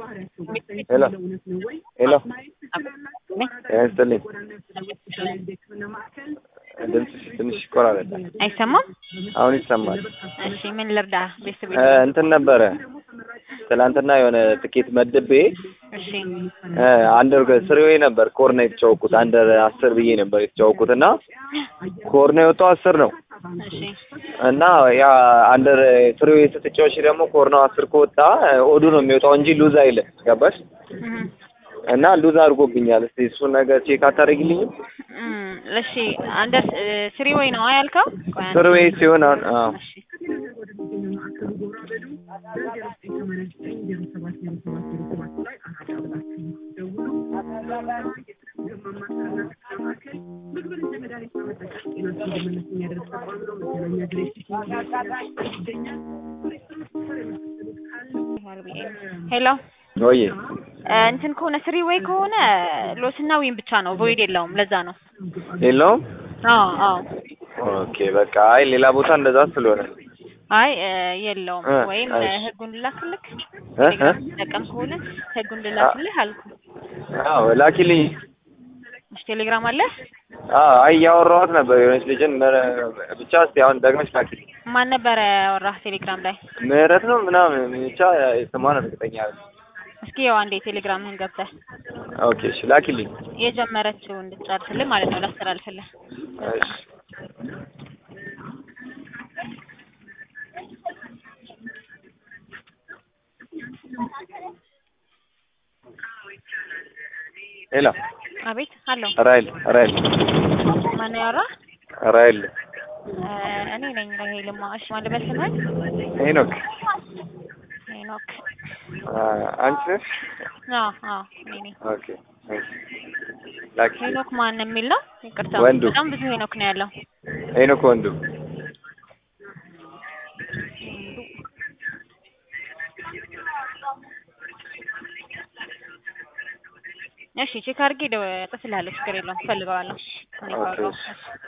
ሄሎ ሄሎ ያስጥልኝ ድምፅሽ ትንሽ ይቆራረጣል። አይሰማም? አሁን ይሰማል። እሺ ምን ልርዳ? ቤተሰብ እ እንትን ነበረ ትናንትና የሆነ ትኬት መድቤ እሺ እ አንደር ስሪዌ ነበር ኮርና የተጫወኩት አንደር አስር ብዬ ነበር የተጫወኩት እና ኮርና የወጣው አስር ነው እሺ እና ያ አንደር ፍሪዌ ስትጫወች ደግሞ ኮርናው አስር ከወጣ ኦዱ ነው የሚወጣው እንጂ ሉዝ አይልም። ገባሽ? እህ እና ሉዝ አድርጎብኛል። እስቲ እሱን ነገር ቼክ አታደርጊልኝም? እም እሺ አንደር ስሪ ወይ ነው ያልከው? ቆይ አንዴ። ፍሪዌ ሲሆን አሁን አዎ እሺ ሄሎ ወይ እንትን ከሆነ ስሪ ወይ ከሆነ ሎስና ዊን ብቻ ነው፣ ቮይድ የለውም። ለዛ ነው። የለውም? አዎ አዎ። ኦኬ በቃ አይ ሌላ ቦታ እንደዛ ስለሆነ አይ እ የለውም። እ ወይም እሺ። ህጉን ልላክልክ እ እ ቴሌግራም ተጠቀም ከሆነ ህጉን ልላክልህ አልኩ። አዎ ላኪልኝ። እሺ ቴሌግራም አለ? አዎ አይ እያወራኋት ነበር የሆነች ልጅን መረ- ብቻ እስቲ አሁን ደግመሽ ላኪልኝ። ማን ነበረ ያወራህ ቴሌግራም ላይ? ምህረት ነው ምናምን ብቻ ስሟን እርግጠኛ አይደለሁም። እስኪ ያው አንዴ ቴሌግራምህን ገብተህ ኦኬ እሺ ላኪልኝ። የጀመረችው እንድትጨርስልህ ማለት ነው ላስተላልፍልህ። እሺ ሄሎ አቤት አለው። ራይል ራይል ማነው ያወራህ? ራይል እ እኔ ነኝ ራሄልማ። እሺ ማን ልበል ስምህን? ሄኖክ ሄኖክ። አ፣ አንቺ ነሽ? አዎ አዎ እኔ ነኝ። ኦኬ እሺ ላኪ ሄኖክ ማን የሚል ነው? ይቅርታ ወንዱ። በጣም ብዙ ሄኖክ ነው ያለው። ሄኖክ ወንዱ እሺ ቼክ አድርጌ እጽፍልሃለሁ። ችግር የለውም። እፈልገዋለሁ። እኔ ኦኬ ካወራሁ። እሺ